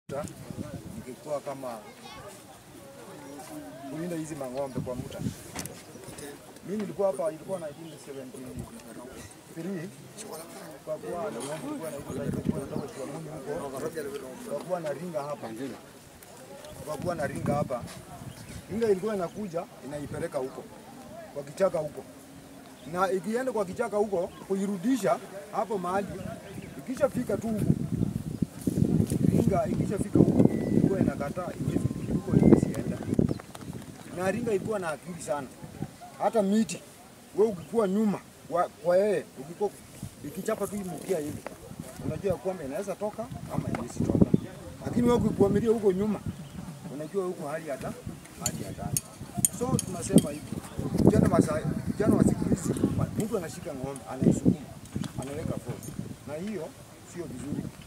Nikikuwa kama kulinda hizi mang'ombe kwa muda. Mimi nilikuwa hapa, ilikuwa 1973 kwa kuwa na ng'ombe ilikuwa na hizo za ilikuwa natoka Kiamuni huko, kwa kuwa na ringa hapa, kwa kuwa na ringa hapa, ringa ilikuwa inakuja inaipeleka huko kwa kichaka huko, na ikienda kwa kichaka huko kuirudisha hapo mahali, ikishafika tu huko ringa ikishafika huko ilikuwa inakataa iwezi huko isienda, na ringa ilikuwa na akili sana. Hata miti wewe ukikuwa nyuma kwa, kwa yeye ukikuwa ikichapa tu mkia hivi, unajua kwamba inaweza toka ama inawezi toka, lakini wewe ukikuamilia huko nyuma, unajua huko hali hata hali hatari. So tunasema hivi, vijana masa vijana wa siku hizi, mtu anashika ng'ombe anaisukuma anaweka force, na hiyo sio vizuri.